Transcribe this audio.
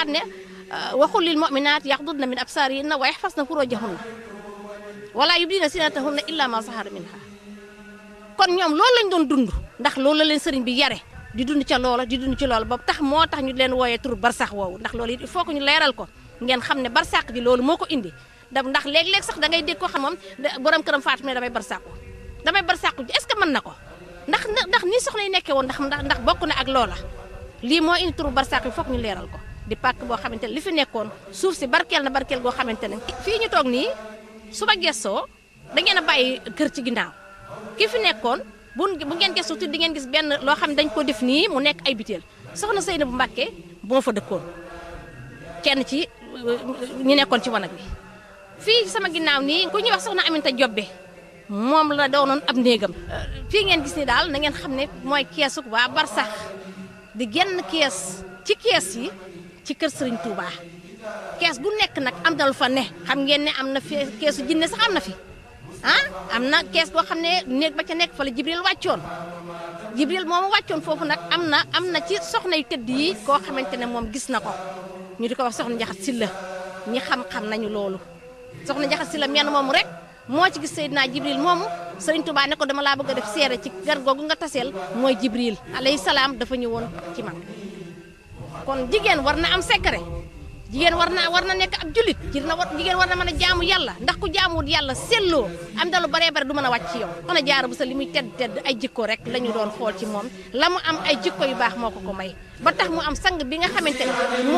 waxaat ne waxul lil mu'minaat yaxdudna min absaarihinna wa yaxfasna furujahunna wala yubdina zinatahunna illa ma zahara minha kon ñoom loolu lañ doon dund ndax loolu la leen sëriñ bi yare di dund ca loola di dund ci loola ba tax moo tax ñu leen wooyee tur barsax woowu ndax loolu it il faut que ñu leeral ko ngeen xam ne barsax ji loolu moo ko indi da ndax léeg-léeg sax da ngay dégg ko xam moom borom këram faatu ne damay barsaxu damay barsaxu ji est-ce que mën na ko ndax ndax nii soxna yi nekkee woon ndax ndax ndax bokk na ak loola lii moo indi turu barsax yi foog ñu leeral ko di pàkk boo xamante ne li fi nekkoon suuf si barkeel na barkeel goo xamante ne fii ñu toog nii su ma gestoo da ngeen a bàyyi kër ci ginnaaw ki fi nekkoon bu bu ngeen gëstu tuuti di ngeen gis benn loo xam ne dañ ko def nii mu nekk ay biteel soxna Seyna bu Mbàkke moo fa dëkkoon kenn ci ñu nekkoon ci wanag bi fii sama ginnaaw nii ku ñuy wax soxna Aminta Jobbe moom la doonoon ab néegam fii ngeen gis ni daal na ngeen xam ne mooy keesu waa barsax di genn kees ci kees yi ci kër Serigne Touba kees gu nekk nag am na lu fa ne xam ngeen ne am na fi keesu jinne sax am na fi ah am na kees boo xam ne néeg ba ca nekk fa la Jibril wàccoon Jibril moomu wàccoon foofu nag am na am na ci soxna yu tëdd yi koo xamante ne moom gis na ko ñu di ko wax soxna Njaxat Silla ñi xam-xam nañu loolu soxna Njaxat Silla menn moomu rek moo ci gis Seydina Jibril moomu Serigne Touba ne ko dama laa bëgg a def seere ci gar googu nga taseel mooy Jibril alayhi salaam dafa ñëwoon ci man kon jigéen war na am secret jigéen war na war na nekk ab jullit jigéen war jigéen war na mën a jaamu yàlla ndax ku jaamuwut yàlla selloo am da lu baree bare du mën a wàcc ci yow soxna jaara bu sa li muy tedd tedd ay jikko rek la ñu doon xool ci moom la mu am ay jikko yu baax moo ko ko may ba tax mu am sang bi nga xamante ne